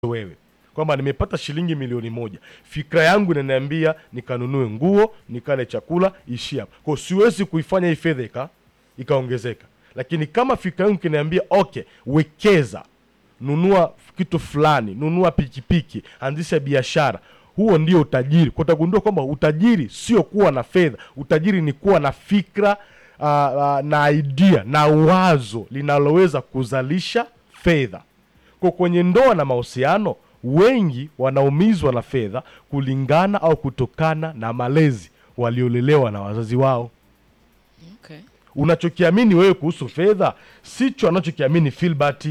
wewe kwamba nimepata shilingi milioni moja, fikra yangu inaniambia nikanunue nguo, nikale chakula, ishi hapo. Kwa hiyo siwezi kuifanya hii fedha ika ikaongezeka, lakini kama fikra yangu kiniambia okay, wekeza, nunua kitu fulani, nunua pikipiki, anzisha biashara, huo ndio utajiri. Kwa utagundua kwamba utajiri sio kuwa na fedha, utajiri ni kuwa na fikra uh, uh, na idea na wazo linaloweza kuzalisha fedha. Kwa kwenye ndoa na mahusiano, wengi wanaumizwa na fedha kulingana au kutokana na malezi waliolelewa na wazazi wao. Okay. Unachokiamini wewe kuhusu fedha sicho anachokiamini Filbert.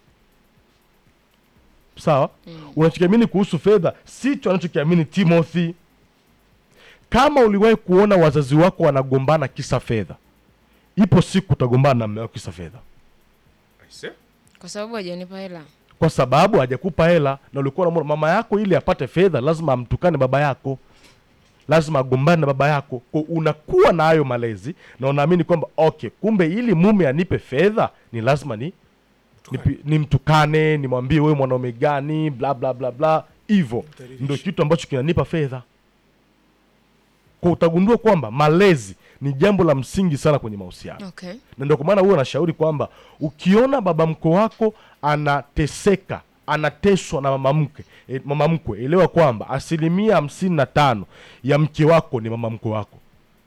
Sawa? Unachokiamini kuhusu fedha sicho anachokiamini Timothy. Kama uliwahi kuona wazazi wako wanagombana kisa fedha, ipo siku utagombana na mume wako kisa fedha, Aise. Kwa sababu hajanipa hela. kwa sababu hajakupa hela na ulikuwa unamwona mama yako, ili apate fedha lazima amtukane baba yako, lazima agombane na baba yako. Kwa unakuwa na hayo malezi na unaamini kwamba okay, kumbe ili mume anipe fedha ni lazima ni nipi- nimtukane, nimwambie wewe mwanaume gani, bla bla bla bla, hivyo Mdhalilishe. ndio kitu ambacho kinanipa fedha. Kwa utagundua kwamba malezi ni jambo la msingi sana kwenye mahusiano Okay. na ndio kwa maana huwa anashauri kwamba ukiona baba mkwe wako anateseka anateswa na mama mkwe e, mama mkwe elewa kwamba asilimia hamsini na tano ya mke wako ni mama mkwe wako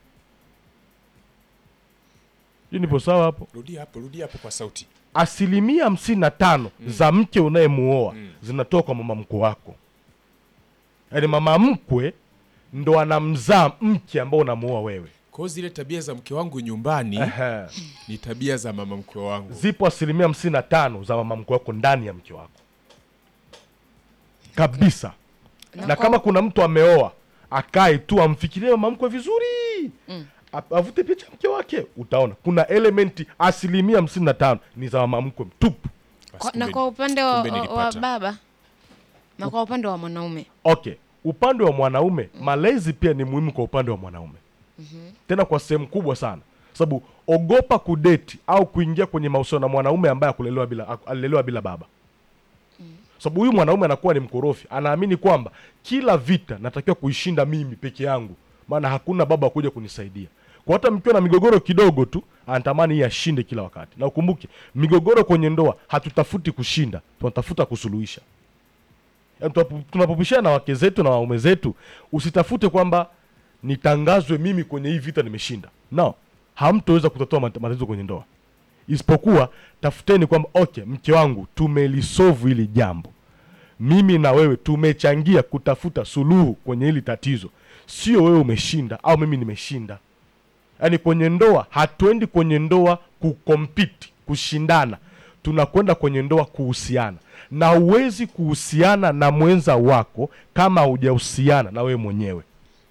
hii nipo sawa hapo Rudia hapo, rudia hapo kwa sauti. asilimia hamsini na tano za mke unayemuoa Mm. zinatoka kwa mama mkwe wako yaani mama mkwe ndo anamzaa mke ambao unamuoa wewe Kwa hiyo zile tabia za mke wangu nyumbani Ehe. ni tabia za mama mkwe wangu. zipo asilimia hamsini na tano za mama mkwe wako ndani ya mke wako kabisa Na na kwa- kama kuna mtu ameoa akae tu amfikirie mama mkwe vizuri Mm. A- avute picha mke wake utaona kuna elementi asilimia hamsini na tano ni za mama mkwe mtupu Basi Kwa, na kumbe- kwa upande wa, kumbe wa, wa nilipata. baba na kwa upande wa mwanaume okay upande wa mwanaume malezi pia ni muhimu kwa upande wa mwanaume tena kwa sehemu kubwa sana sababu ogopa kudeti au kuingia kwenye mahusiano na mwanaume ambaye akulelewa bila alilelewa bila baba sababu huyu mwanaume anakuwa ni mkorofi anaamini kwamba kila vita natakiwa kuishinda mimi peke yangu maana hakuna baba wa kuja kunisaidia kwa hata mkiwa na migogoro kidogo tu anatamani yeye ashinde kila wakati na ukumbuke migogoro kwenye ndoa hatutafuti kushinda tunatafuta kusuluhisha Yaani tunapo- tunapopishana na wake zetu na waume zetu usitafute kwamba nitangazwe mimi kwenye hii vita nimeshinda no hamtoweza kutatua mat- matatizo kwenye ndoa isipokuwa tafuteni kwamba okay mke wangu tumelisovu hili jambo mimi na wewe tumechangia kutafuta suluhu kwenye hili tatizo sio wewe umeshinda au mimi nimeshinda yaani kwenye ndoa hatuendi kwenye ndoa kukompiti kushindana tunakwenda kwenye ndoa kuhusiana na huwezi kuhusiana na mwenza wako kama hujahusiana na wewe mwenyewe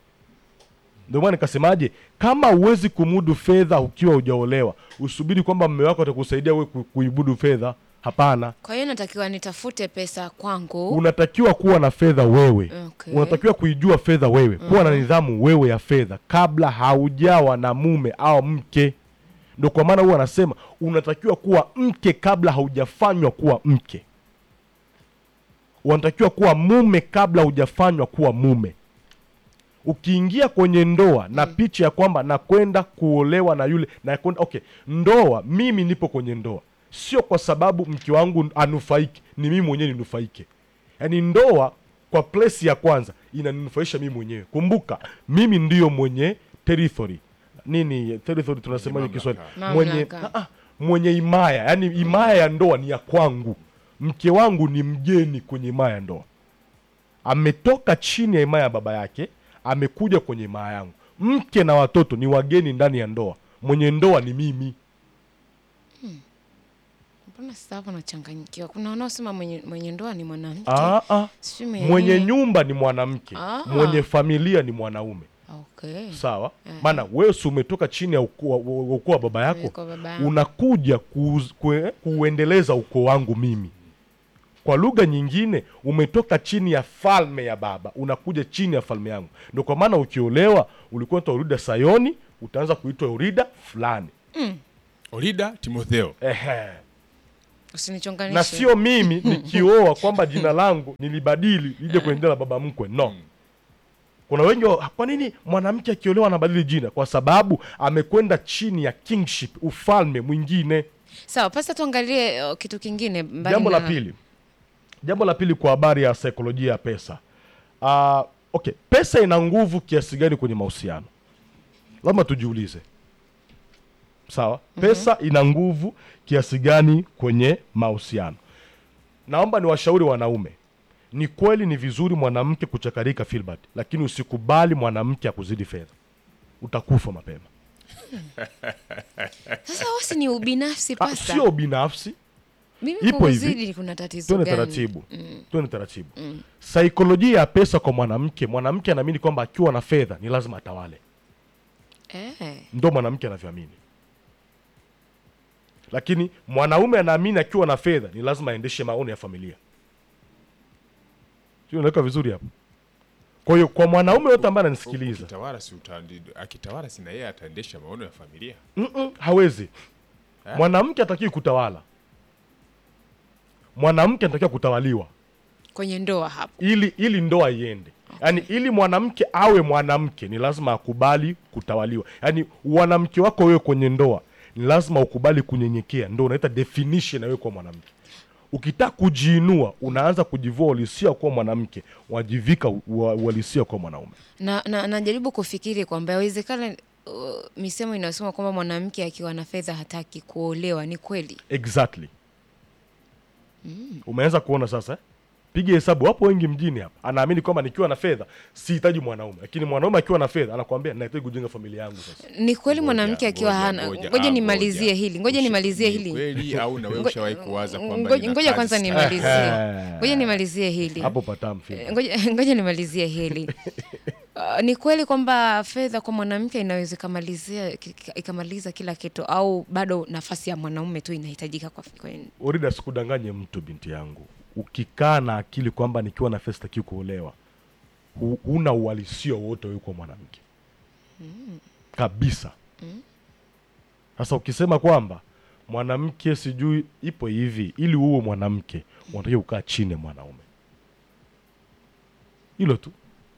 ndio maana nikasemaje kama huwezi kumudu fedha ukiwa hujaolewa usubiri kwamba mme wako atakusaidia wewe ku- kuibudu fedha hapana kwa hiyo natakiwa nitafute pesa kwangu unatakiwa kuwa na fedha wewe Okay. unatakiwa kuijua fedha wewe kuwa na nidhamu wewe ya fedha kabla haujawa na mume au mke ndo kwa maana huwa anasema unatakiwa kuwa mke kabla haujafanywa kuwa mke unatakiwa kuwa mume kabla hujafanywa kuwa mume ukiingia kwenye ndoa na picha ya kwamba nakwenda kuolewa na yule na kwenda okay ndoa mimi nipo kwenye ndoa sio kwa sababu mke wangu anufaike ni mimi mwenyewe ninufaike yaani ndoa kwa plesi ya kwanza inaninufaisha mimi mwenyewe kumbuka mimi ndiyo mwenye territory nini territory tunasemaje Mwenye kiswahili mamlaka. mwenye Mamlaka. ah, ah, mwenye imaya yaani imaya ya ndoa ni ya kwangu mke wangu ni mgeni kwenye imaya ya ndoa ametoka chini ya himaya ya baba yake amekuja kwenye himaya yangu mke na watoto ni wageni ndani ya ndoa mwenye ndoa ni mimi mbona sasa hapo nachanganyikiwa kuna wanaosema mwenye, mwenye ndoa ni mwanamke ah, ah. Sijui mwenye mwenye nini. nyumba ni mwanamke Ah. mwenye familia ni mwanaume okay. sawa maana wewe si umetoka chini ya ukoo wa- wa ukoo wa baba yako Kwa baba yangu. unakuja kuuz- kue- kuuendeleza ukoo wangu mimi kwa lugha nyingine umetoka chini ya falme ya baba unakuja chini ya falme yangu ndo kwa maana ukiolewa ulikuwa unaitwa urida sayoni utaanza kuitwa urida fulani Orida Timotheo. Ehe. Usinichonganishe. na sio mimi nikioa kwamba jina langu nilibadili lije kwenye jina la baba mkwe no kuna wengi wa- kwa nini mwanamke akiolewa anabadili jina kwa sababu amekwenda chini ya kingship ufalme mwingine Sawa, pasta tuangalie uh, kitu kingine mbali jambo la na- pili jambo la pili kwa habari ya saikolojia ya pesa uh, okay pesa ina nguvu kiasi gani kwenye mahusiano lazima tujiulize sawa pesa ina nguvu kiasi gani kwenye mahusiano naomba niwashauri wanaume ni kweli ni vizuri mwanamke kuchakarika Filbert, lakini usikubali mwanamke akuzidi fedha utakufa mapema Sasa wasi ni ubinafsi Ah, pasta. sio binafsi Mimi ipo kukuzidi kuna tatizo twende gani? taratibu twende taratibu saikolojia ya pesa kwa mwanamke mwanamke anaamini kwamba akiwa na fedha ni lazima atawale Eh. ndo mwanamke anavyoamini lakini mwanaume anaamini akiwa na fedha ni lazima aendeshe maono ya familia sio unaweka vizuri hapo kwa hiyo kwa mwanaume yote ambaye ananisikiliza Ukitawala si utandi, akitawala si na yeye ataendesha maono ya familia. Mm-mm, hawezi mwanamke atakiwi kutawala mwanamke anatakiwa kutawaliwa Kwenye ndoa hapo. ili ili ndoa iende yaani ili mwanamke awe mwanamke ni lazima akubali kutawaliwa yaani mwanamke wako wewe kwenye ndoa ni lazima ukubali kunyenyekea ndo unaita definition ya wewe kuwa mwanamke ukitaka kujiinua unaanza kujivua uhalisia kuwa mwanamke wajivika u- ua- uhalisia kuwa mwanaume Na, na najaribu kufikiri kwamba yawezekana uh, misemo inayosema kwamba mwanamke akiwa na fedha hataki kuolewa ni kweli. exactly umeanza kuona sasa eh? piga hesabu wapo wengi mjini hapa anaamini kwamba nikiwa na fedha sihitaji mwanaume lakini mwanaume akiwa na fedha anakwambia nahitaji kujenga familia yangu sasa Ni kweli Ngoja, mwanamke akiwa ngoja, hana. ngoja, Ngoja ah, nimalizie ngoja. hili, ngoja Usha- nimalizie ni hili. Kweli au na wewe Ngo- ushawahi kuwaza kwamba Ngoja nina ngoja kazi kwanza sana? nimalizie. Ngoja nimalizie hili. hapo patam Eh, Ngoja ngoja nimalizie hili. Uh, ni kweli kwamba fedha kwa mwanamke inaweza ikamalizia ki- ki- ikamaliza kila kitu au bado nafasi ya mwanaume tu inahitajika kwa, kwa Orida, sikudanganye mtu binti yangu. Ukikaa na akili kwamba nikiwa na fedha sitaki kuolewa, hu- huna uhalisia wote wewe kwa mwanamke kabisa. Sasa ukisema kwamba mwanamke sijui ipo hivi, ili uwe mwanamke unatakiwa kukaa chini ya mwanaume, hilo tu.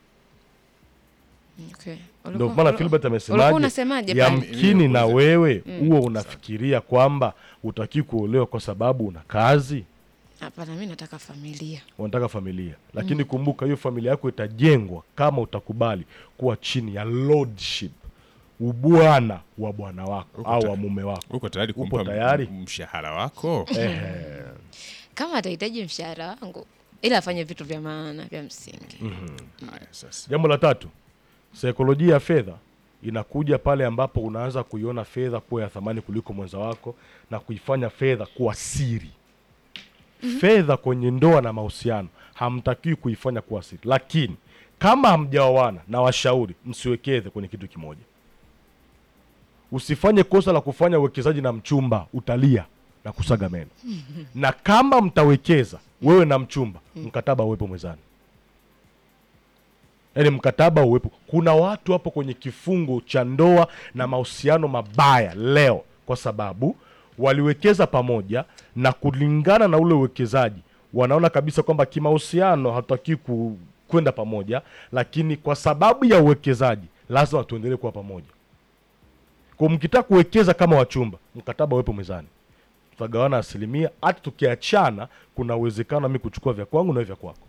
Okay. Ndio Ulikuwa- maana ulu- Filbert ulikuwa amesemaje, unasemaje pale? yamkini Mimi na nakuuliza. wewe huwa unafikiria kwamba utaki kuolewa kwa sababu una kazi Hapana, mimi nataka familia. unataka familia lakini kumbuka hiyo familia yako itajengwa kama utakubali kuwa chini ya lordship ubwana wa bwana wako Uko au ta- wa mume wako Uko tayari Upo kumpa m- tayari? mshahara wako? Ehe. Kama atahitaji mshahara wangu, ila afanye vitu vya maana vya msingi. Haya sasa. jambo la tatu saikolojia ya fedha inakuja pale ambapo unaanza kuiona fedha kuwa ya thamani kuliko mwenza wako na kuifanya fedha kuwa siri fedha kwenye ndoa na mahusiano hamtakiwi kuifanya kuwa siri lakini kama hamjaoana na washauri msiwekeze kwenye kitu kimoja usifanye kosa la kufanya uwekezaji na mchumba utalia na kusaga meno na kama mtawekeza wewe na mchumba mkataba uwepo mwezani yaani mkataba uwepo kuna watu hapo kwenye kifungo cha ndoa na mahusiano mabaya leo kwa sababu waliwekeza pamoja na kulingana na ule uwekezaji wanaona kabisa kwamba kimahusiano hatutakiwi ku- kwenda pamoja lakini kwa sababu ya uwekezaji lazima tuendelee kuwa pamoja kwa mkitaka kuwekeza kama wachumba mkataba uwepo mezani tutagawana asilimia hata tukiachana kuna uwezekano mi kuchukua vya kwangu na wewe vya kwako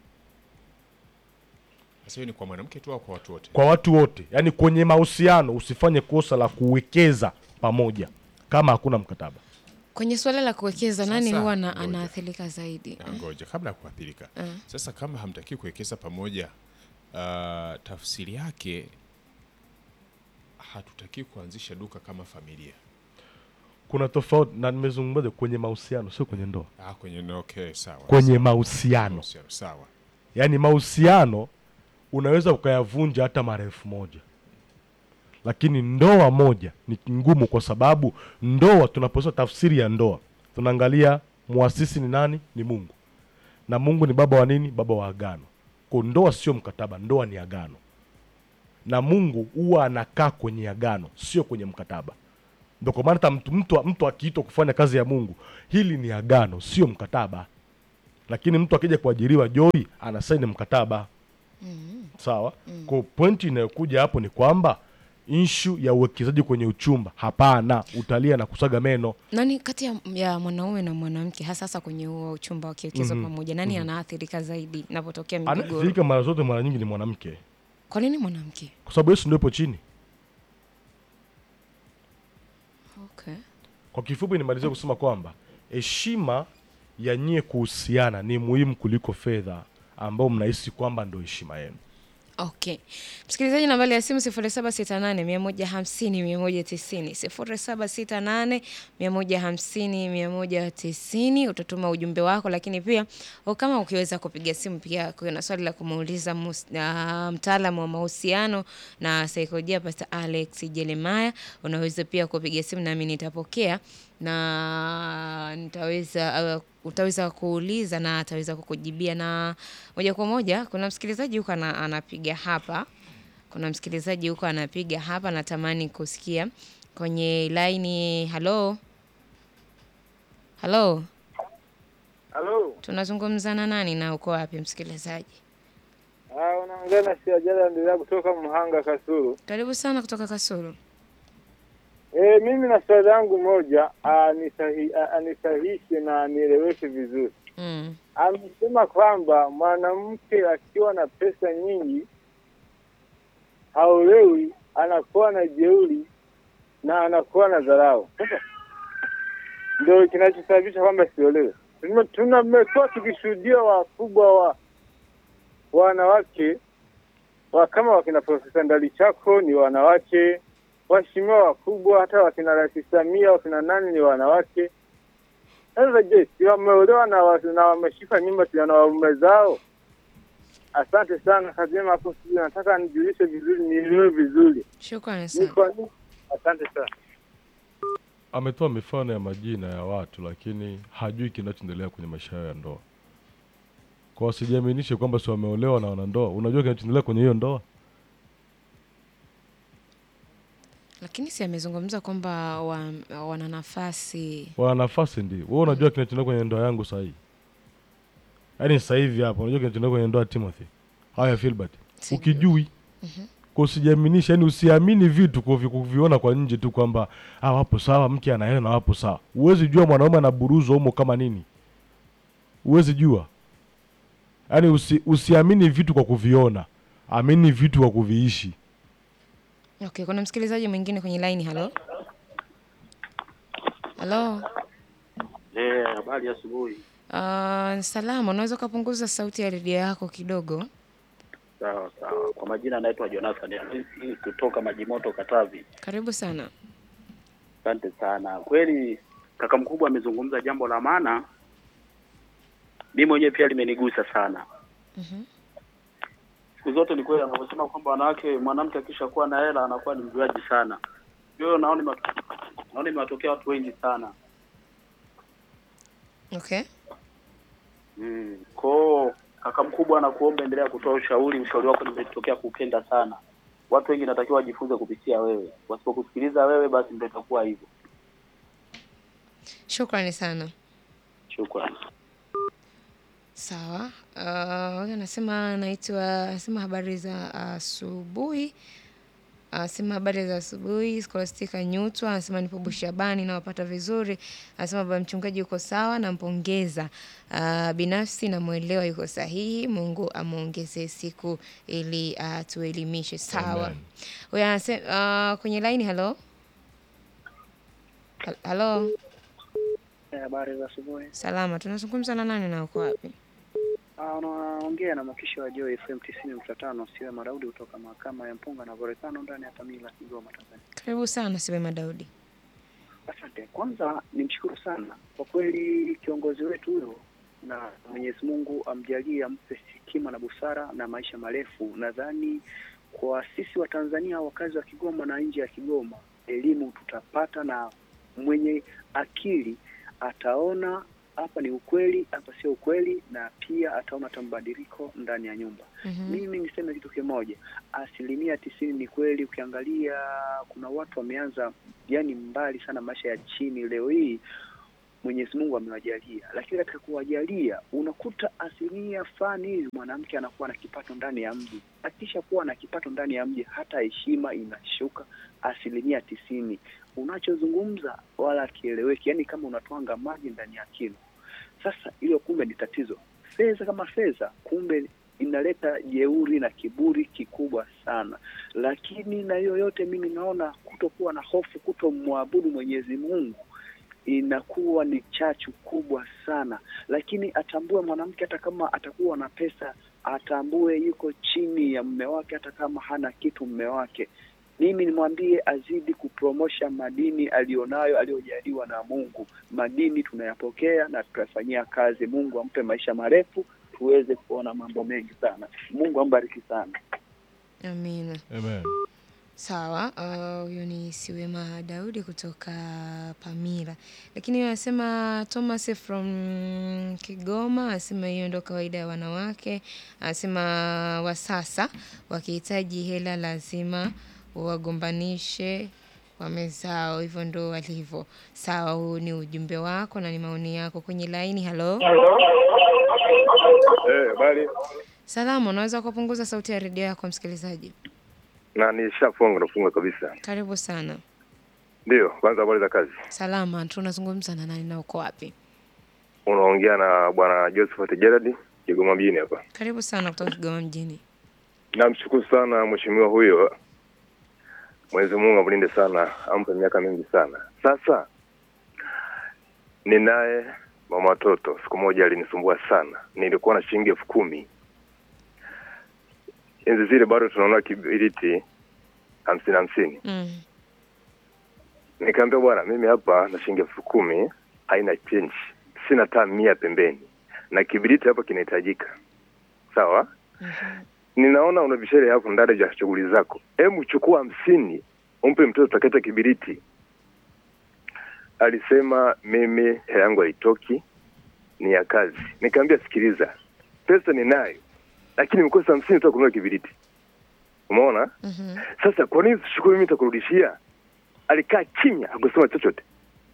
Sasa hiyo ni kwa mwanamke tu au kwa watu wote? kwa watu wote yaani kwenye mahusiano usifanye kosa la kuwekeza pamoja kama hakuna mkataba Kwenye suala la kuwekeza, nani Sasa, huwa na- ngoja. anaathirika zaidi? Na Ngoja kabla ya kuathirika. Sasa kama hamtaki kuwekeza pamoja, uh, tafsiri yake hatutaki kuanzisha duka kama familia. kuna tofauti na nimezungumza kwenye mahusiano sio kwenye ndoa Ah, kwenye no, okay, sawa. kwenye sawa. mahusiano Mahusiano, sawa. yaani mahusiano unaweza ukayavunja hata mara elfu moja lakini ndoa moja ni ngumu kwa sababu ndoa tunaposema tafsiri ya ndoa tunaangalia muasisi ni nani ni mungu na mungu ni baba wa nini baba wa agano kwa ndoa sio mkataba ndoa ni agano na mungu huwa anakaa kwenye agano sio kwenye mkataba Ndio kwa maana hata mtu, mtu, mtu akiitwa kufanya kazi ya Mungu, hili ni agano, sio mkataba. Lakini mtu akija kuajiriwa Joy anasaini mkataba sawa. Kwa pointi inayokuja hapo ni kwamba inshu ya uwekezaji kwenye uchumba, hapana, utalia na kusaga meno. Nani kati ya, ya mwanaume na mwanamke hasa hasa kwenye huo uchumba wakiwekezwa pamoja, nani anaathirika zaidi inapotokea migogoro? Anaathirika mara zote, mara nyingi ni mwanamke, Kwa nini mwanamke? kwa sababu Yesu ndio ipo chini. Okay. Kwa kifupi, nimalizia kusema kwamba heshima ya nyie kuhusiana ni muhimu kuliko fedha ambao mnahisi kwamba ndo heshima yenu. Okay. Msikilizaji, nambari ya simu 0768 150 190, 0768 150 190. Utatuma ujumbe wako, lakini pia o, kama ukiweza kupiga simu pia, kuna swali la kumuuliza mus- ah, mtaalamu wa mahusiano na saikolojia Pastor Alex Jeremiah, unaweza pia kupiga simu nami nitapokea na nitaweza uh, utaweza kuuliza na ataweza kukujibia na moja kwa moja. Kuna msikilizaji huko ana, anapiga hapa, kuna msikilizaji huko anapiga hapa, natamani kusikia kwenye laini. Halo, halo, Halo, tunazungumza na nani na uko wapi msikilizaji? ah, unaongea na Siajala endelea kutoka Mhanga Kasulu. Karibu sana kutoka Kasulu. E, mimi na swali langu moja anisahi, a- anisahishe na anieleweshe vizuri. Mm. Amesema kwamba mwanamke akiwa na pesa nyingi haolewi, anakuwa na jeuri na anakuwa na dharau. Sasa ndio kinachosababisha kwamba siolewe. Tume- Tumekuwa tukishuhudia wakubwa wa wanawake wa kama wakina Profesa Ndalichako ni wanawake, waheshimiwa wakubwa, hata wakina Rais Samia, wakina nani ni wanawake. Sasa je, si wameolewa na, wa- na wameshika nyumba si na waume zao? Asante sana, kazi njema hapo studio. Nataka nijulishe vizuri, nielewe vizuri Shukrani ni sana. kwa nini. Asante sana. Ametoa mifano ya majina ya watu, lakini hajui kinachoendelea kwenye maisha yao ya ndoa. Kwa wasijiaminishe kwamba si wameolewa na wanandoa. Unajua kinachoendelea kwenye hiyo ndoa? Lakini si amezungumza kwamba wa, wana nafasi wana nafasi ndio. Wewe unajua kinachoendelea kwenye ndoa yangu sasa hivi, yaani sasa hivi hapa, unajua kinachoendelea kwenye ndoa ya Timothy au ya Filbert, Sijui. ukijui kwa usijiaminisha, yani usiamini vitu kwa vi- kuviona kwa nje tu kwamba ah, wapo sawa, mke ana hela na wapo sawa. Huwezi jua mwanaume anaburuzwa humo kama nini, huwezi jua. Yaani usi, usiamini vitu kwa kuviona, amini vitu kwa kuviishi. Okay, kuna msikilizaji mwingine kwenye line. Halo, halo. Eh, habari ya asubuhi. Uh, salama. Unaweza ukapunguza sauti ya redio yako kidogo? Sawa sawa. Kwa majina anaitwa Jonathan Hamisi kutoka Majimoto Katavi. Karibu sana. Asante sana. Kweli kaka mkubwa amezungumza jambo la maana. Mimi mwenyewe pia limenigusa sana. Mhm. Siku zote ni kweli anavyosema kwamba wanawake, mwanamke akishakuwa na hela anakuwa ni mjuaji sana. Hiyo naona ime- naona imewatokea watu wengi sana. Okay. Mm. Kwao kaka mkubwa anakuomba endelea kutoa ushauri. Ushauri wako nimetokea kupenda sana. Watu wengi natakiwa wajifunze kupitia wewe. Wasipokusikiliza wewe, basi ndio itakuwa hivyo. Shukrani sana. Shukrani. Sawa. Uh, huyu anasema anaitwa anasema habari za asubuhi. Anasema habari za asubuhi. Scholastica Nyutwa anasema nipo Bushabani nawapata vizuri. Anasema baba mchungaji yuko sawa, nampongeza. Uh, binafsi namwelewa yuko sahihi. Mungu amwongezee siku ili atuelimishe. Sawa. Amen. Huyu anasema uh, kwenye line. Halo, Hal- halo. Habari za asubuhi. Salama, tunazungumza na nani na uko wapi? Ah, Unaongea na mwakishi wa Joy FM tisini nukta tano Siwe Madaudi kutoka mahakama ya Mpunga na Volcano ndani ya Tamila, Kigoma, Tanzania. Karibu sana Siwema Daudi. Asante. Kwanza nimshukuru sana kwa kweli kiongozi wetu huyo, na Mwenyezi Mungu amjalie, ampe hekima na busara na maisha marefu. Nadhani kwa sisi wa Tanzania, wakazi wa Kigoma na nje ya Kigoma, elimu tutapata na mwenye akili ataona hapa ni ukweli, hapa sio ukweli, na pia ataona hata mabadiliko ndani ya nyumba. Mhm. Mimi niseme kitu kimoja, asilimia tisini ni kweli. Ukiangalia kuna watu wameanza yani mbali sana maisha ya chini, leo hii Mwenyezi Mungu amewajalia, lakini katika kuwajalia unakuta asilimia fulani hivi mwanamke anakuwa na kipato ndani ya mji. Akisha kuwa na kipato ndani ya mji, hata heshima inashuka asilimia tisini. Unachozungumza wala akieleweki, yani kama unatwanga maji ndani ya kilo. Sasa hilo kumbe ni tatizo. Fedha kama fedha, kumbe inaleta jeuri na kiburi kikubwa sana. Lakini na hiyo yote, mimi naona kutokuwa na hofu, kutomwabudu Mwenyezi Mungu inakuwa ni chachu kubwa sana. Lakini atambue mwanamke, hata kama atakuwa na pesa, atambue yuko chini ya mume wake, hata kama hana kitu mume wake. Mimi nimwambie azidi kupromosha madini aliyonayo aliyojaliwa na Mungu. Madini tunayapokea na tutafanyia kazi. Mungu ampe maisha marefu, tuweze kuona mambo mengi sana. Mungu ambariki sana. Amina. Amen. Sawa, uh, huyo ni Siwema Daudi kutoka Pamira, lakini yeye anasema Thomas from Kigoma, anasema hiyo ndo kawaida ya wanawake. Anasema wa sasa wakihitaji hela lazima wagombanishe wamezao, hivyo ndo walivyo. Sawa, huu ni ujumbe wako na ni maoni yako kwenye laini. Halo, Eh, bali salama, unaweza kupunguza sauti ya redio yako msikilizaji? na nishafunga nafunga kabisa. Karibu sana. Ndio, kwanza habari za kazi. Salama, tunazungumza na nani na uko wapi? Unaongea na bwana Josephat Gerard Kigoma mjini hapa. Karibu sana kutoka Kigoma mjini. Namshukuru sana mheshimiwa huyo, Mwenyezi Mungu amlinde sana, ampe miaka mingi sana. Sasa ninaye mama watoto, siku moja alinisumbua sana, nilikuwa na shilingi elfu kumi enzi zile, bado tunaona kibiriti hamsini hamsini Mm. Nikaambia bwana, mimi hapa na shilingi elfu kumi haina change, sina taa mia pembeni na kibiriti hapa kinahitajika. Sawa, ninaona una vishere hapo ndani ya shughuli zako, hebu chukua hamsini umpe mtoto takata kibiriti. Alisema mimi hela yangu haitoki, ni ya kazi. Nikaambia sikiliza, pesa ninayo, lakini nimekosa hamsini tu ya kununua kibiriti. Umeona? Mhm. Sasa kwa nini usichukue mimi nitakurudishia? Alikaa kimya, hakusema chochote.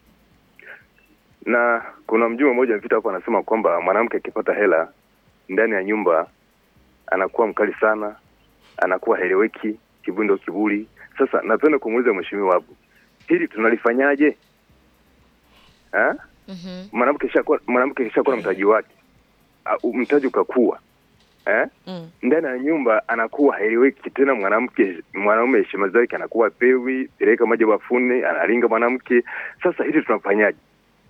Na kuna mjumbe mmoja mpita hapo anasema kwamba mwanamke akipata hela ndani ya nyumba anakuwa mkali sana, anakuwa heleweki, kibundo kiburi. Sasa napenda kumuuliza mheshimiwa hapo, hili tunalifanyaje? Ha? Mhm. Mwanamke kishakuwa mwanamke kishakuwa na mtaji wake, Ah, mtaji ukakua eh? Mm. ndani ya nyumba anakuwa haeleweki tena. Mwanamke mwanaume heshima zake anakuwa pewi, peleka maji bafuni, analinga mwanamke. Sasa hili tunafanyaje?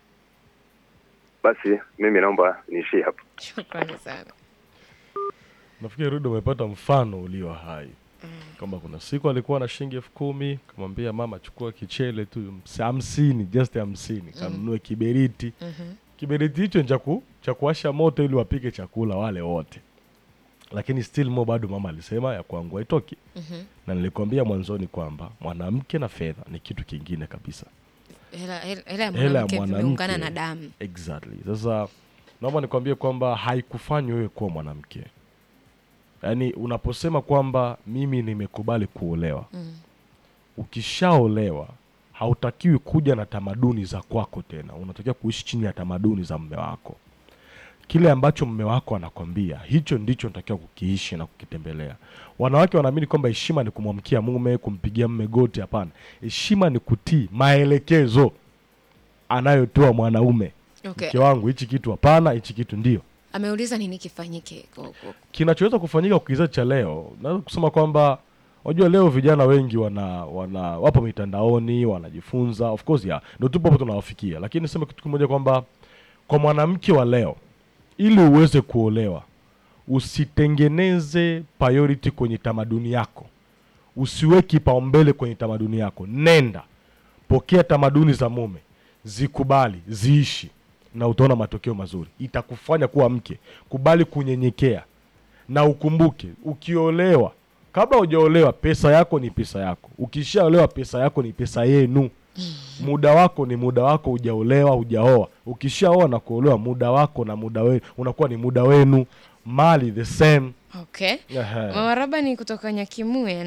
Basi mimi naomba niishie hapo. Shukrani sana. Nafikiri Rudo umepata mfano ulio hai kwamba kuna siku alikuwa na shilingi elfu kumi kamwambia mama, chukua kichele tu ms- hamsini, just hamsini, kanunue kiberiti. Mhm. Kiberiti hicho ni cha ku- cha kuwasha moto ili wapike chakula wale wote, lakini still mo bado mama alisema ya kwangu haitoki. Mhm. Na nilikwambia mwanzoni kwamba mwanamke na fedha ni kitu kingine kabisa. Hela hela- hela ya Hela ya mwanamke mwanamke. vimeungana na damu. Exactly. Sasa naomba nikwambie kwamba haikufanyi wewe kuwa mwanamke. Yaani unaposema kwamba mimi nimekubali kuolewa, Mm. ukishaolewa hautakiwi kuja na tamaduni za kwako tena, unatakiwa kuishi chini ya tamaduni za mme wako. Kile ambacho mme wako anakwambia hicho ndicho unatakiwa kukiishi na kukitembelea. Wanawake wanaamini kwamba heshima ni kumwamkia mume, kumpigia mme goti. Hapana, heshima ni kutii maelekezo anayotoa mwanaume. Okay. Mke wangu, hichi kitu hapana, hichi kitu ndio Ameuliza nini kifanyike. Kwa- kwa- kinachoweza kufanyika kwa kizazi cha leo. Naweza kusema kwamba unajua, leo vijana wengi wana, wana wapo mitandaoni wanajifunza, of course ya ndio tupo hapo tunawafikia, lakini niseme kitu kimoja kwamba kwa mwanamke wa leo, ili uweze kuolewa, usitengeneze priority kwenye tamaduni yako, usiweke kipaumbele kwenye tamaduni yako. Nenda pokea tamaduni za mume, zikubali, ziishi, na utaona matokeo mazuri. Itakufanya kuwa mke. Kubali kunyenyekea, na ukumbuke, ukiolewa, kabla hujaolewa, pesa yako ni pesa yako. Ukishaolewa, pesa yako ni pesa yenu. muda wako ni muda wako hujaolewa hujaoa ukishaoa na kuolewa muda wako na muda wenu unakuwa ni muda wenu mali the same Okay. Ehe. Mama Rabani kutoka Nyakimue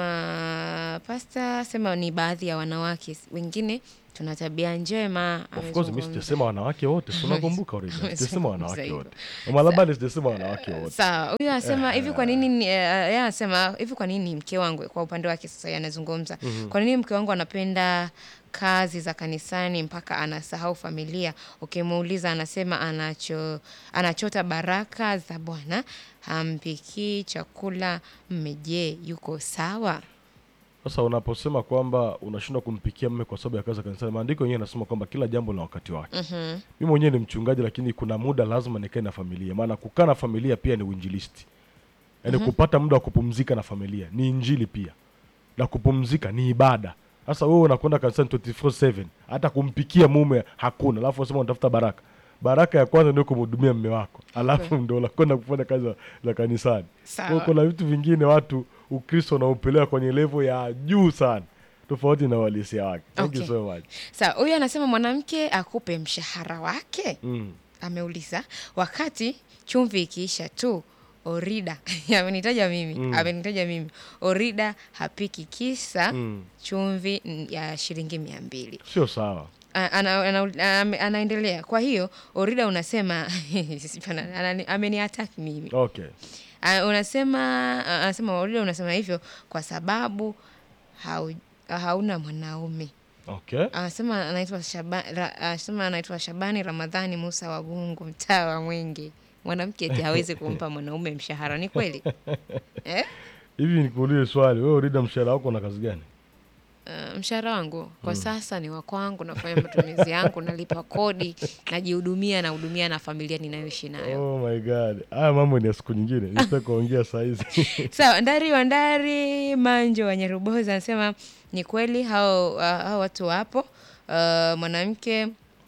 anasema pasta, sema ni baadhi ya wanawake wengine tuna tabia njema. of course mi Amezungumza. sijasema wanawake wote tunakumbuka already Amezungumza sijasema wanawake hivyo. wote mama labani sijasema wanawake wote Sawa, huyu anasema hivi, kwa nini ni- eh, yeye anasema hivi, kwa nini mke wangu, kwa upande wake sasa yeye anazungumza, kwa nini mke wangu anapenda kazi za kanisani mpaka anasahau familia? Ukimuuliza anasema anacho anachota baraka za Bwana, hampikii chakula. Mme, je, yuko sawa? sasa unaposema kwamba unashindwa kumpikia mme kwa sababu ya kazi za kanisani maandiko yenyewe yanasema kwamba kila jambo lina wakati wake Mhm. mi mwenyewe ni mchungaji lakini kuna muda lazima nikae na familia maana kukaa na familia pia ni uinjilisti yaani kupata muda wa kupumzika na familia ni injili pia na kupumzika ni ibada sasa wewe unakwenda kanisani 24/7 hata kumpikia mume hakuna alafu unasema unatafuta baraka baraka ya kwanza ndio kumhudumia mme wako alafu ndo unakwenda kufanya kazi za, za kanisani Kwa hiyo Sawa. kuna vitu vingine watu ukristo unaupeleka kwenye levo ya juu sana tofauti na uhalisia wake thank you Okay. so much Sawa, huyu anasema mwanamke akupe mshahara wake mm. ameuliza wakati chumvi ikiisha tu Orida amenitaja mimi Mm. amenitaja mimi Orida hapiki kisa Mm. chumvi mm, ya shilingi mia mbili. sio sawa A- ana, ana, ame- anaendelea. Kwa hiyo Orida unasema Sipana- anani- ameniattack mimi okay Ah, unasema ah, anasema Orida unasema hivyo kwa sababu hau, hauna mwanaume okay anasema anaitwa Shaba, ra, anasema anaitwa Shabani Ramadhani Musa wa Gungu, mtaa wa Mwenge. Mwanamke eti hawezi kumpa mwanaume mshahara, ni kweli eh? hivi nikuulize swali wewe urida mshahara wako na kazi gani Uh, mshahara wangu kwa sasa ni wa kwangu, nafanya matumizi yangu, nalipa kodi, najihudumia, nahudumia na familia ninayoishi nayo. oh my god haya mambo ni ya siku nyingine nisita kuongea sahizi Sawa, Ndari wa Ndari Manjo wa Nyaruboza anasema ni kweli hao, uh, hao watu wapo. Uh, mwanamke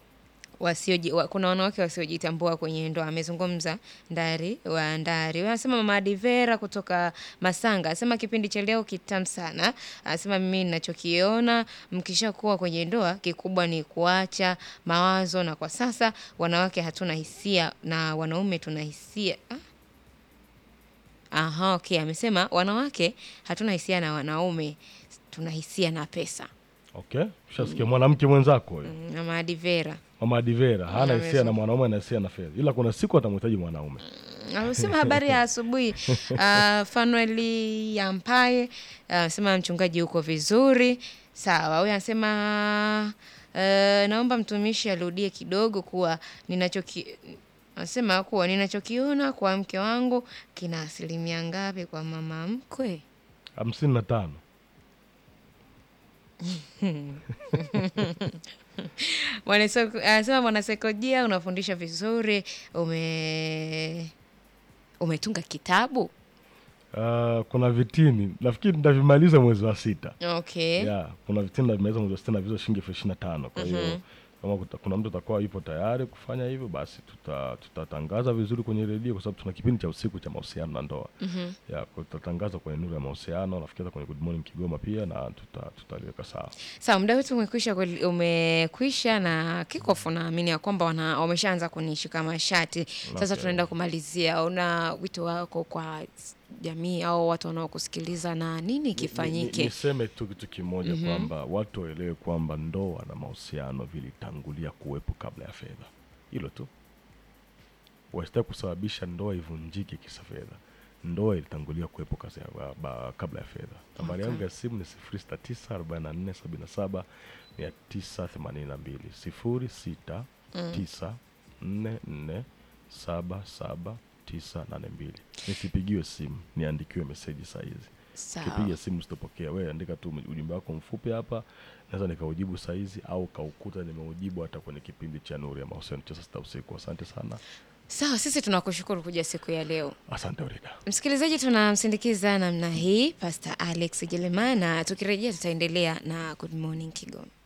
wasioji, wa, kuna wanawake wasiojitambua kwenye ndoa. Amezungumza Ndari wa Ndari. Huyo Anasema mama Adivera kutoka Masanga anasema kipindi cha leo kitamu sana. Anasema mimi ninachokiona mkishakuwa kwenye ndoa, kikubwa ni kuacha mawazo, na kwa sasa wanawake hatuna hisia na wanaume tuna hisia ah? Aha, okay. Amesema wanawake hatuna hisia na wanaume, tuna hisia na pesa. okay ushasikia mwanamke mwenzako huyo Mm, Mama Adivera mama adivera hana hisia amesema. na mwanaume ana hisia na fedha ila kuna siku atamhitaji mwanaume amesema habari ya asubuhi. Uh, Fanueli Yampaye anasema mchungaji yuko vizuri. Sawa, huyu anasema uh, naomba mtumishi arudie kidogo kuwa ninachoki anasema kuwa ninachokiona kwa mke wangu kina asilimia ngapi kwa mama mkwe? hamsini na tano Mwanaseko- anasema mwanasaikolojia unafundisha vizuri, ume umetunga kitabu uh, kuna vitini nafikiri nitavimaliza mwezi wa sita okay. yeah, kuna vitini navimaliza mwezi wa sita na vizo shilingi elfu ishirini na tano kwa hiyo kama kuta- kuna mtu atakuwa yupo tayari kufanya hivyo basi tuta- tutatangaza vizuri kwenye redio kwa sababu tuna kipindi cha usiku cha mahusiano na ndoa Mhm. ya kwa- tutatangaza kwenye nuru ya mahusiano nafikiri hata kwenye good morning kigoma pia na tuta- tutaliweka sawa Sawa, muda wetu umekwisha, kweli- umekwisha na kikofu, naamini ya kwamba wana- wameshaanza kunishika mashati sasa. Okay. Tunaenda kumalizia, una wito wako kwa jamii au watu wanaokusikiliza na nini Ni- ni- kifanyike? niseme tu kitu kimoja kwamba watu waelewe kwamba ndoa na mahusiano vilitangulia kuwepo kabla ya fedha hilo tu wasitaki kusababisha ndoa ivunjike kisa fedha ndoa ilitangulia kuwepo kasi ya, ba, ba, kabla ya fedha nambari yangu ya simu ni sifuri sita tisa arobaini na nne sabini na saba mia tisa themanini na mbili sifuri sita tisa nne nne saba saba tisa nane mbili nisipigiwe simu niandikiwe meseji sahizi Sawa. kipiga simu sitopokea wewe andika tu ujumbe wako mfupi hapa naweza nikaujibu saizi au kaukuta nimeujibu hata kwenye kipindi cha nuru ya mahusiano cha saa sita usiku asante sana Sawa, sisi tunakushukuru kuja siku ya leo. asante urida Msikilizaji, tunamsindikiza namna hii Pastor Alex Jeremiah, na tukirejea tutaendelea na Good Morning Kigoma.